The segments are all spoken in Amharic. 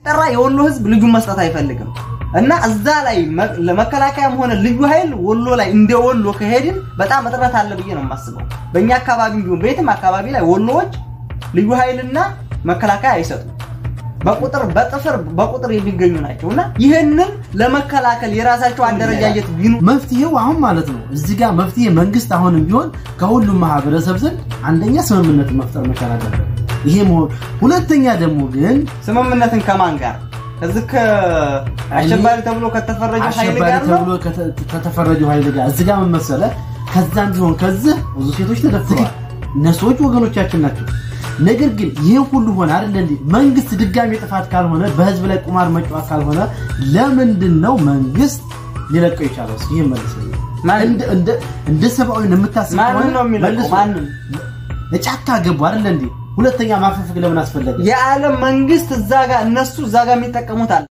ጠራ የወሎ ህዝብ ልጁን መስጠት አይፈልግም እና እዛ ላይ ለመከላከያም ሆነ ልዩ ኃይል ወሎ ላይ እንደ ወሎ ከሄድን በጣም እጥረት አለ ብዬ ነው የማስበው። በእኛ አካባቢ ቢሆን በየትም አካባቢ ላይ ወሎዎች ልዩ ኃይልና መከላከያ አይሰጡም። በቁጥር በጥፍር በቁጥር የሚገኙ ናቸው እና ይህንን ለመከላከል የራሳቸው አደረጃጀት ቢኑ መፍትሄው አሁን ማለት ነው እዚህ ጋር መፍትሄ መንግስት አሁንም ቢሆን ከሁሉም ማህበረሰብ ዘንድ አንደኛ ስምምነት መፍጠር መቻል አለበት። ይሄ መሆን ሁለተኛ ደግሞ ግን ስምምነትን ከማን ጋር እዚህ ከአሸባሪ ተብሎ ከተፈረጀው ኃይል አሸባሪ ጋር ነው ተብሎ ከተ- ከተፈረጀው ኃይል ጋር እዚህ ጋር ምን መሰለህ፣ ከዛም ቢሆን ከዚህ ብዙ ሴቶች ተደፍረዋል። እነሱዎች ወገኖቻችን ናቸው። ነገር ግን ይህ ሁሉ ሆነ አይደለ እንዴ? መንግስት ድጋሚ ጥፋት ካልሆነ በህዝብ ላይ ቁማር መጫወት ካልሆነ ለምንድን ነው መንግስት ሊለቀው የቻለው? እስኪ ይሄን መልስልኝ። ማን- እንደ እንደ እንደ ሰብአዊ የምታስብ ማንን ነው የሚለቀው? መልሱ። ማንን? ጫካ ገቡ አይደለ እንዴ? ሁለተኛ ማፈፍግ ለምን አስፈለገ? የዓለም መንግስት እዛ ጋር እነሱ እዛ ጋር የሚጠቀሙት አለ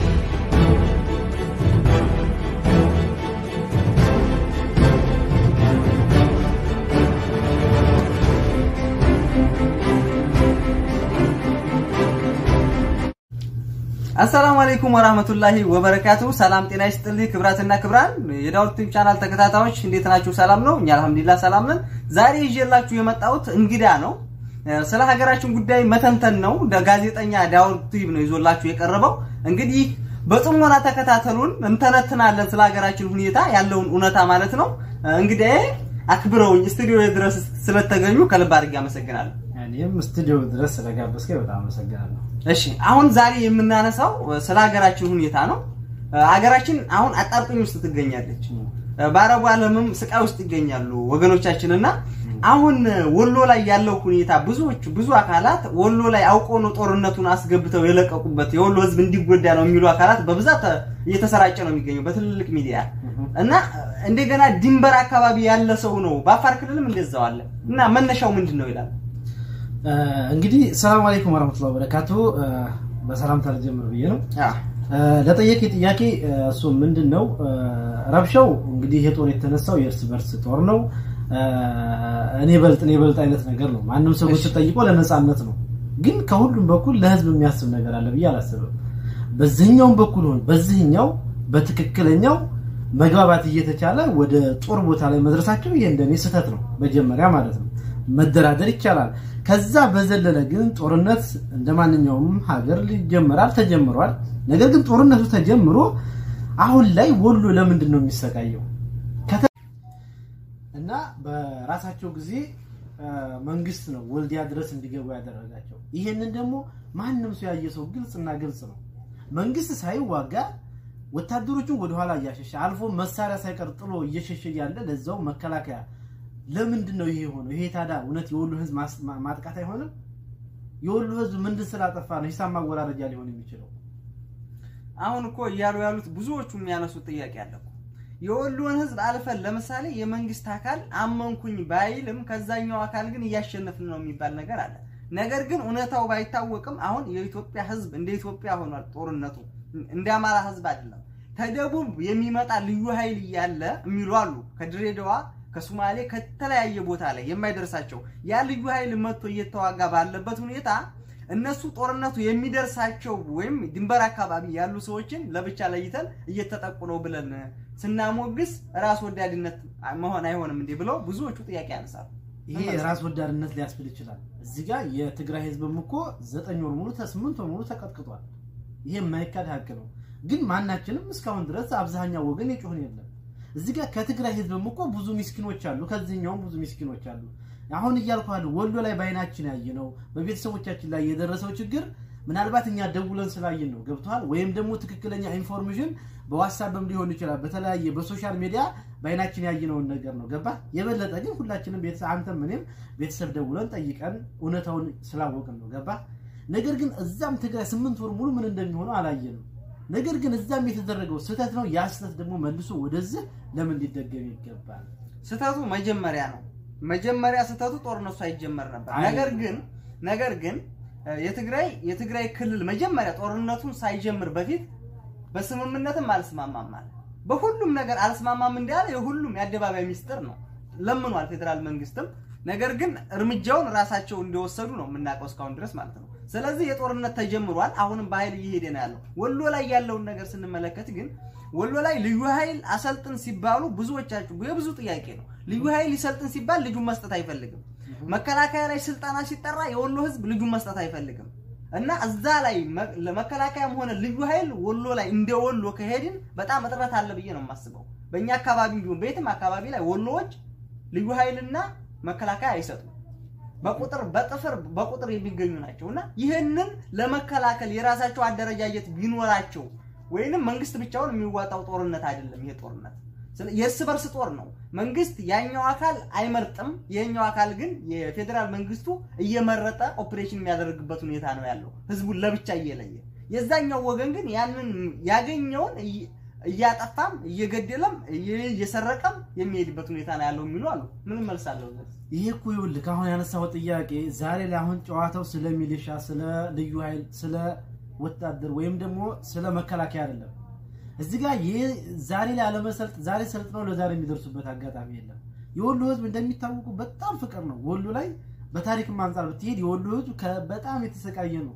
አሰላሙ አለይኩም ወራህመቱላሂ ወበረካቱ። ሰላም ጤና ይስጥልኝ ክብራትና ክብራን የዳውት ቲዩብ ቻናል ተከታታዮች እንዴት ናችሁ? ሰላም ነው? እኛ አልሐምዱሊላህ ሰላም ነን። ዛሬ ይዤላችሁ የመጣሁት እንግዳ ነው። ስለ ሀገራችን ጉዳይ መተንተን ነው። ጋዜጠኛ ዳውት ቲዩብ ነው ይዞላችሁ የቀረበው። እንግዲህ በጥሞና ተከታተሉን፣ እንተነትናለን ስለ ሀገራችን ሁኔታ ያለውን እውነታ ማለት ነው። እንግዲህ አክብረውኝ ስቱዲዮ ድረስ ስለተገኙ ከልብ አድርጌ አመሰግናለሁ። እኔም ስቱዲዮ ድረስ ስለጋበዝከኝ በጣም አመሰግናለሁ። እሺ አሁን ዛሬ የምናነሳው ስለ ሀገራችን ሁኔታ ነው። ሀገራችን አሁን አጣብቂኝ ውስጥ ትገኛለች። በአረቡ ዓለምም ስቃይ ውስጥ ይገኛሉ ወገኖቻችን እና አሁን ወሎ ላይ ያለው ሁኔታ ብዙዎቹ ብዙ አካላት ወሎ ላይ አውቀው ነው ጦርነቱን አስገብተው የለቀቁበት የወሎ ሕዝብ እንዲጎዳ ነው የሚሉ አካላት በብዛት እየተሰራጨ ነው የሚገኘው በትልልቅ ሚዲያ እና እንደገና ድንበር አካባቢ ያለ ሰው ነው። በአፋር ክልልም እንደዛው አለ እና መነሻው ምንድን ነው ይላል። እንግዲህ ሰላም አለይኩም ወራህመቱላሂ ወበረካቱ። በሰላምታ ልጀምር ብዬ ነው። አዎ ለጠየቅ ጥያቄ እሱ ምንድን ነው ረብሻው እንግዲህ ይሄ ጦር የተነሳው የእርስ በርስ ጦር ነው። እኔ በልጥ እኔ በልጥ አይነት ነገር ነው። ማንም ሰው ስትጠይቆ ለነፃነት ነው። ግን ከሁሉም በኩል ለህዝብ የሚያስብ ነገር አለ ብዬ አላስብም። በዚህኛውም በኩል ሆን በዚህኛው በትክክለኛው መግባባት እየተቻለ ወደ ጦር ቦታ ላይ መድረሳቸው ይሄ እንደኔ ስህተት ነው። መጀመሪያ ማለት ነው መደራደር ይቻላል። ከዛ በዘለለ ግን ጦርነት እንደ ማንኛውም ሀገር ይጀምራል፣ ተጀምሯል። ነገር ግን ጦርነቱ ተጀምሮ አሁን ላይ ወሎ ለምንድን ነው የሚሰቃየው? እና በራሳቸው ጊዜ መንግስት ነው ወልዲያ ድረስ እንዲገቡ ያደረጋቸው። ይሄንን ደግሞ ማንም ሰው ያየ ሰው ግልጽና ግልጽ ነው። መንግስት ሳይዋጋ ወታደሮቹን ወደኋላ እያሸሸ አልፎ መሳሪያ ሳይቀር ጥሎ እየሸሸ ያለ ለዛው መከላከያ ለምንድን ነው ይሄ የሆነው? ይሄ ታዲያ እውነት የወሎ ህዝብ ማጥቃት አይሆንም? የወሎ ህዝብ ምንድን ስላጠፋ ነው ሂሳብ ማወራረጃ ሊሆን የሚችለው? አሁን እኮ እያሉ ያሉት ብዙዎቹ የሚያነሱት ጥያቄ አለ እኮ የወሎን ህዝብ አልፈን ለምሳሌ የመንግስት አካል አመንኩኝ ባይልም ከዛኛው አካል ግን እያሸነፍን ነው የሚባል ነገር አለ። ነገር ግን እውነታው ባይታወቅም አሁን የኢትዮጵያ ህዝብ እንደ ኢትዮጵያ ሆኗል። ጦርነቱ እንደ አማራ ህዝብ አይደለም። ከደቡብ የሚመጣ ልዩ ኃይል እያለ የሚሉ አሉ። ከድሬዳዋ ከሶማሌ ከተለያየ ቦታ ላይ የማይደርሳቸው ያ ልዩ ኃይል መጥቶ እየተዋጋ ባለበት ሁኔታ እነሱ ጦርነቱ የሚደርሳቸው ወይም ድንበር አካባቢ ያሉ ሰዎችን ለብቻ ለይተን እየተጠቁ ነው ብለን ስናሞግስ ራስ ወዳድነት መሆን አይሆንም እንዴ ብለው ብዙዎቹ ጥያቄ ያነሳሉ። ይሄ ራስ ወዳድነት ሊያስብል ይችላል። እዚህ ጋር የትግራይ ህዝብም እኮ ዘጠኝ ወር ሙሉ ስምንት ወር ሙሉ ተቀጥቅጧል። ይሄ የማይካድ ሀቅ ነው። ግን ማናችንም እስካሁን ድረስ አብዛኛው ወገን የጮህን የለም። እዚህ ጋር ከትግራይ ህዝብም እኮ ብዙ ሚስኪኖች አሉ፣ ከዚህኛውም ብዙ ሚስኪኖች አሉ። አሁን እያልኩ ያለው ወሎ ላይ በአይናችን ያየ ነው፣ በቤተሰቦቻችን ላይ የደረሰው ችግር ምናልባት እኛ ደውለን ስላየን ነው። ገብተዋል። ወይም ደግሞ ትክክለኛ ኢንፎርሜሽን በዋትሳፕም ሊሆን ይችላል፣ በተለያየ በሶሻል ሚዲያ በአይናችን ያየነውን ነገር ነው። ገባ። የበለጠ ግን ሁላችንም ቤተሰብ አንተም እኔም ቤተሰብ ደውለን ጠይቀን እውነታውን ስላወቅን ነው። ገባ። ነገር ግን እዛም ትግራይ ስምንት ወር ሙሉ ምን እንደሚሆነው አላየንም። ነገር ግን እዛም የተደረገው ስህተት ነው። ያ ስህተት ደግሞ መልሶ ወደዚህ ለምን ሊደገም ይገባል? ስህተቱ መጀመሪያ ነው። መጀመሪያ ስህተቱ ጦርነቱ አይጀመር ነበር። ነገር ግን ነገር ግን የትግራይ የትግራይ ክልል መጀመሪያ ጦርነቱን ሳይጀምር በፊት በስምምነትም አልስማማም አለ። በሁሉም ነገር አልስማማም እንዳለ የሁሉም የአደባባይ ሚስጥር ነው። ለምኗል ፌዴራል መንግስትም። ነገር ግን እርምጃውን ራሳቸው እንደወሰዱ ነው የምናውቀው እስካሁን ድረስ ማለት ነው። ስለዚህ የጦርነት ተጀምሯል። አሁንም በኃይል እየሄደ ነው ያለው። ወሎ ላይ ያለውን ነገር ስንመለከት ግን ወሎ ላይ ልዩ ኃይል አሰልጥን ሲባሉ ብዙዎቻችሁ የብዙ ጥያቄ ነው። ልዩ ኃይል ይሰልጥን ሲባል ልጁን መስጠት አይፈልግም። መከላከያ ላይ ስልጠና ሲጠራ የወሎ ህዝብ ልጁን መስጠት አይፈልግም። እና እዛ ላይ መ- ለመከላከያም ሆነ ልዩ ኃይል ወሎ ላይ እንደ ወሎ ከሄድን በጣም እጥረት አለ ብዬ ነው የማስበው። በእኛ አካባቢ ቢሆን በየትም አካባቢ ላይ ወሎዎች ልዩ ኃይልና መከላከያ አይሰጡም። በቁጥር በጥፍር በቁጥር የሚገኙ ናቸው እና ይህንን ለመከላከል የራሳቸው አደረጃጀት ቢኖራቸው ወይንም መንግስት ብቻውን የሚዋጣው ጦርነት አይደለም። ይሄ ጦርነት ስለ- የእርስ በርስ ጦር ነው። መንግስት ያኛው አካል አይመርጥም። ይሄኛው አካል ግን የፌዴራል መንግስቱ እየመረጠ ኦፕሬሽን የሚያደርግበት ሁኔታ ነው ያለው፣ ህዝቡን ለብቻ እየለየ። የዛኛው ወገን ግን ያንን ያገኘውን እይ- እያጠፋም እየገደለም እየ- እየሰረቀም የሚሄድበት ሁኔታ ነው ያለው የሚሉ አሉ። ምን መልሳለሁ? ይሄ እኮ ይኸውልህ አሁን ያነሳው ጥያቄ ዛሬ ላይ አሁን ጨዋታው ስለ ሚሊሻ፣ ስለ ልዩ ኃይል፣ ስለ ወታደር ወይም ደግሞ ስለ መከላከያ አይደለም። እዚህ ጋር ይህ ዛሬ ላይ አለመሰልጥ ዛሬ ሰልጥነው ለዛሬ የሚደርሱበት አጋጣሚ የለም። የወሎ ህዝብ እንደሚታወቁ በጣም ፍቅር ነው። ወሎ ላይ በታሪክም አንጻር ብትሄድ የወሎ ህዝብ ከ- በጣም የተሰቃየ ነው።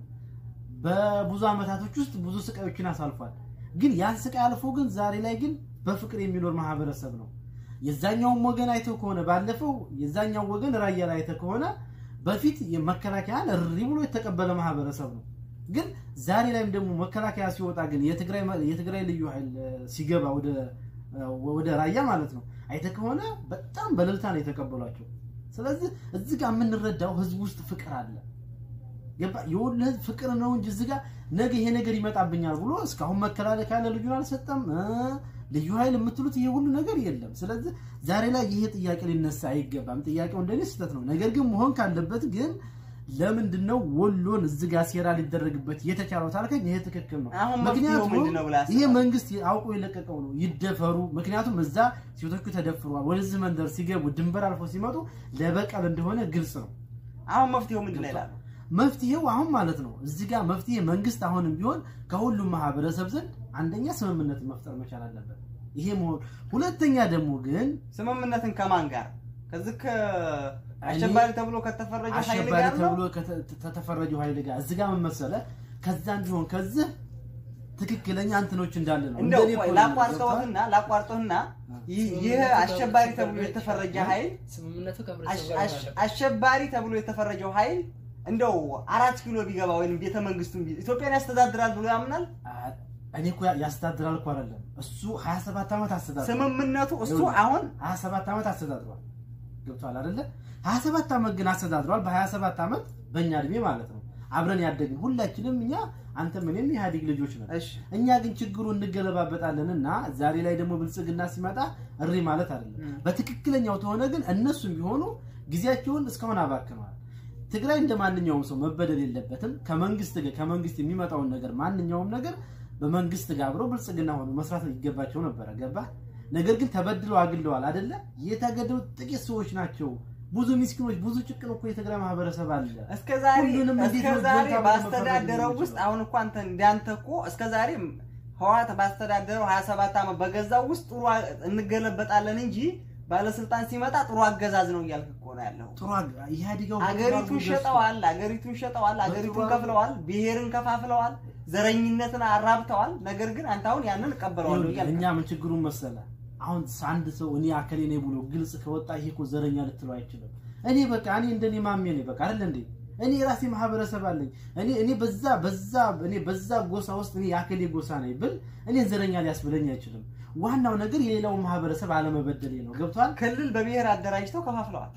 በብዙ አመታቶች ውስጥ ብዙ ስቃዮችን አሳልፏል። ግን ያን ስቃይ አልፎ ግን ዛሬ ላይ ግን በፍቅር የሚኖር ማህበረሰብ ነው። የዛኛውም ወገን አይተው ከሆነ ባለፈው የዛኛው ወገን ራያ ላይ አይተው ከሆነ በፊት የመከላከያን እሪ ብሎ የተቀበለ ማህበረሰብ ነው። ግን ዛሬ ላይም ደግሞ መከላከያ ሲወጣ ግን የትግራይ የትግራይ ልዩ ኃይል እ፣ ሲገባ ወደ እ፣ ወደ ራያ ማለት ነው አይተህ ከሆነ በጣም በእልልታ ነው የተቀበሏቸው። ስለዚህ እዚህ ጋር የምንረዳው ህዝብ ውስጥ ፍቅር አለ። ገባ የወሎ ህዝብ ፍቅር ነው እንጂ እዚህ ጋር ነገ ይሄ ነገር ይመጣብኛል ብሎ እስካሁን መከላከያ ለልዩን አልሰጠም እ፣ ልዩ ኃይል የምትሉት ይሄ ሁሉ ነገር የለም። ስለዚህ ዛሬ ላይ ይሄ ጥያቄ ሊነሳ አይገባም። ጥያቄው እንደኔ ስህተት ነው። ነገር ግን መሆን ካለበት ግን ለምንድን ነው ወሎን እዚህ ጋር ሴራ ሊደረግበት የተቻለው ታልከኝ፣ ይሄ ትክክል ነው። አሁን መፍትሄው ምክንያቱም ምንድን ነው ብለህ አስባለሁ? ይሄ መንግስት አውቆ የለቀቀው ነው። ይደፈሩ። ምክንያቱም እዛ ሴቶቹ ተደፍረዋል። ወደዚህ መንደር ሲገቡ ድንበር አልፎ ሲመጡ ለበቀል እንደሆነ ግልጽ ነው። አሁን መፍትሄው ምንድን ነው ይላሉ? መፍትሄው አሁን ማለት ነው እዚህ ጋር መፍትሄ መንግስት አሁንም ቢሆን ከሁሉም ማህበረሰብ ዘንድ አንደኛ ስምምነትን መፍጠር መቻል አለበት። ይሄ መሆን ሁለተኛ ደግሞ ግን ስምምነትን ከማን ጋር? ከዚህ ከአሸባሪ ተብሎ ከተፈረጀ ኃይል አሸባሪ ጋር ነው። ተብሎ ከተ- ከተፈረጀው ኃይል ጋር እዚህ ጋር ምን መሰለህ ከዛም ቢሆን ከዚህ ትክክለኛ እንትኖች እንዳለ ነው። እንደው እንደኔ ቆይ እኮ ነው ላቋርጠውህና ላቋርጠውህና ይህ ይህ አሸባሪ ተብሎ የተፈረጀ ኃይል ስምምነቱ አሽ- ከህብረተሰቡ ጋር አሽ- አለበት። አሸባሪ ተብሎ የተፈረጀው ኃይል እንደው አራት ኪሎ ቢገባ ወይም ቤተ መንግስቱን ቢ- ኢትዮጵያን ያስተዳድራል ብሎ ያምናል። አ- እኔ እኮ ያ- ያስተዳድራል እኮ አይደለም እሱ 27 ዓመት አስተዳድሯል። ስምምነቱ እሱ ይኸውልህ፣ አሁን 27 ዓመት አስተዳድሯል። ገብቷል አይደለ? 27 ዓመት ግን አስተዳድሯል። በ27 ዓመት በእኛ እድሜ ማለት ነው አብረን ያደግን ሁላችንም እኛ አንተም እኔም የኢህአዴግ ልጆች ነን። እሺ እኛ ግን ችግሩ እንገለባበጣለን እና ዛሬ ላይ ደግሞ ብልጽግና ሲመጣ እሪ ማለት አይደለም። ም። በትክክለኛው ተሆነ ግን እነሱም ቢሆኑ ጊዜያቸውን እስካሁን አባክነዋል። ትግራይ እንደ ማንኛውም ሰው መበደል የለበትም። ከመንግስት ጋር ከመንግስት የሚመጣውን ነገር ማንኛውም ነገር በመንግስት ጋር አብረው ብልጽግና ሆኑ መስራት ይገባቸው ነበረ። ገባ ነገር ግን ተበድለው አግለዋል አይደለ? የተገደሉት ጥቂት ሰዎች ናቸው። ብዙ ሚስኪኖች፣ ብዙ ጭቅን እኮ የትግራይ ማህበረሰብ አለ። እስከ ዛሬ ሁሉንም እንዴት እስከ ነው ዛሬ ጎልታ ብሎ ባስተዳደረው መፈረጅ ውስጥ የሚችለው? አሁን እኮ አንተ እንዳንተ እኮ እስከ ዛሬ ህዋት ባስተዳደረው 27 ዓመት በገዛው ውስጥ ጥሩ አ- እንገለበጣለን እንጂ ባለስልጣን ሲመጣ ጥሩ አገዛዝ ነው እያልክ እኮ ነው ያለው። ጥሩ አግ- ኢህአዴጋው አገሪቱን ሸጠዋል፣ አገሪቱን ሸጠዋል፣ አገሪቱን ከፍለዋል፣ ብሔርን ከፋፍለዋል፣ ዘረኝነትን አራብተዋል። ነገር ግን አንተ አሁን ያንን እቀበለዋለሁ እያልክ እኛ ምን ችግሩን መሰለ አሁን አንድ ሰው እኔ አከሌ ነኝ ብሎ ግልጽ ከወጣ ይሄ እኮ ዘረኛ ልትለው አይችልም። እኔ በቃ እኔ እንደኔ ማሜ ነኝ በቃ አይደል እንዴ እኔ የራሴ ማህበረሰብ አለኝ። እኔ እኔ በዛ በዛ እኔ በዛ ጎሳ ውስጥ እኔ የአከሌ ጎሳ ነኝ ብል እኔን ዘረኛ ሊያስብለኝ አይችልም። ዋናው ነገር የሌላውን ማህበረሰብ አለመበደሌ ነው። ገብቷል? ክልል በብሔር አደራጅተው ከፋፍለዋል።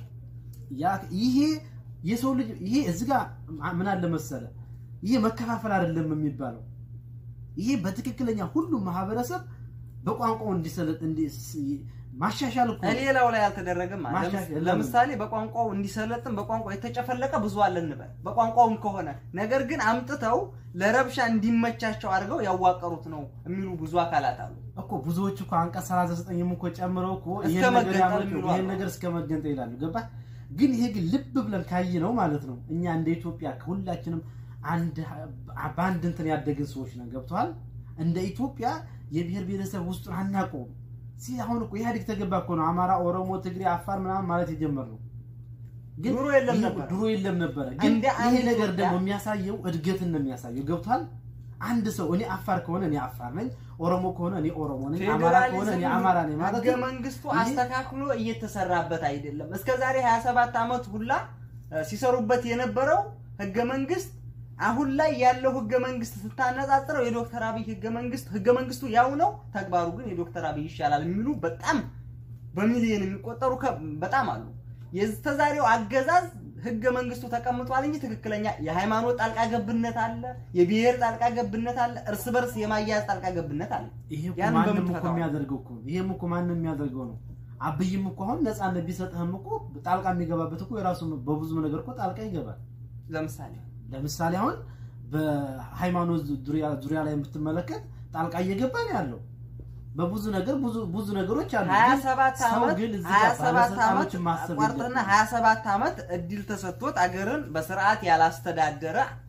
ያ- ይሄ የሰው ልጅ ይሄ እዚህ ጋር ምን አለ መሰለ ይሄ መከፋፈል አይደለም የሚባለው ይሄ በትክክለኛ ሁሉም ማህበረሰብ በቋንቋው እንዲሰለጥ እንዲ- ማሻሻል እኮ ነው። ሌላው ላይ አልተደረገም። ማለት ማሻሻል ለምን? ለምሳሌ በቋንቋው እንዲሰለጥን በቋንቋው የተጨፈለቀ ብዙ አለ እንበል፣ በቋንቋውም ከሆነ ነገር ግን አምጥተው ለረብሻ እንዲመቻቸው አድርገው ያዋቀሩት ነው የሚሉ ብዙ አካላት አሉ። እኮ ብዙዎች እኮ አንቀጽ 39 እኮ ጨምረው እኮ እስከ ይሄን ነገር መገንጠል ያመጡ የሚሉ ይሄን አሉ። ነገር እስከ መገንጠል ይላሉ። ገባ ግን ይሄ ግን ልብ ብለን ካይ ነው ማለት ነው እኛ እንደ ኢትዮጵያ ከሁላችንም አንድ በአንድ እንትን ያደግን ሰዎች ነን። ገብተዋል። እንደ ኢትዮጵያ የብሔር ብሔረሰብ ውስጡን አናውቀውም። ሲ አሁን እኮ ኢህአዴግ ተገባ እኮ ነው አማራ፣ ኦሮሞ፣ ትግሬ፣ አፋር ምናምን ማለት የጀመርነው ግን ድሮ የለም ይህ ነበረ። ድሮ የለም ነበረ። ግን እንደ ይሄ አንድ ነገር ኢትዮጵያ- ደግሞ የሚያሳየው እድገትን ነው የሚያሳየው። ገብቷል። አንድ ሰው እኔ አፋር ከሆነ እኔ አፋር ነኝ፣ ኦሮሞ ከሆነ እኔ ኦሮሞ ነኝ፣ አማራ ከሆነ እኔ አማራ ነኝ ማለት ህገ መንግስቱ ይሄ- አስተካክሎ እየተሰራበት አይደለም። እስከ ዛሬ 27 ዓመት ሁላ እ፣ ሲሰሩበት የነበረው ህገ መንግስት አሁን ላይ ያለው ህገ መንግስት ስታነጻጽረው የዶክተር አብይ ህገ መንግስት ህገ መንግስቱ ያው ነው፣ ተግባሩ ግን የዶክተር አብይ ይሻላል የሚሉ በጣም በሚሊዮን የሚቆጠሩ ከ- በጣም አሉ። የስተዛሬው አገዛዝ ህገ መንግስቱ ተቀምጧል እንጂ ትክክለኛ የሃይማኖት ጣልቃ ገብነት አለ፣ የብሔር ጣልቃ ገብነት አለ፣ እርስ በርስ የማያያዝ ጣልቃ ገብነት አለ። ይሄ እኮ ያንን ማንም እኮ በምትፈታው የሚያደርገው እኮ ነው። ይሄም እኮ ማንም የሚያደርገው ነው። አብይም እኮ አሁን ነፃነት ቢሰጥህም እኮ ጣልቃ የሚገባበት እኮ የራሱ በብዙ ነገር እኮ ጣልቃ ይገባል። ለምሳሌ ለምሳሌ አሁን በሃይማኖት ዙሪያ ዙሪያ ላይ የምትመለከት ጣልቃ እየገባ ነው ያለው። በብዙ ነገር ብዙ ብዙ ነገሮች አሉ። ግን 27 ሰው ዓመት ግን እዚህ ጋር 27 ዓመት ባለስልጣኖችን ማሰብ አቋርጥና የለበትም። 27 ዓመት እድል ተሰጥቶት አገርን በስርዓት ያላስተዳደረ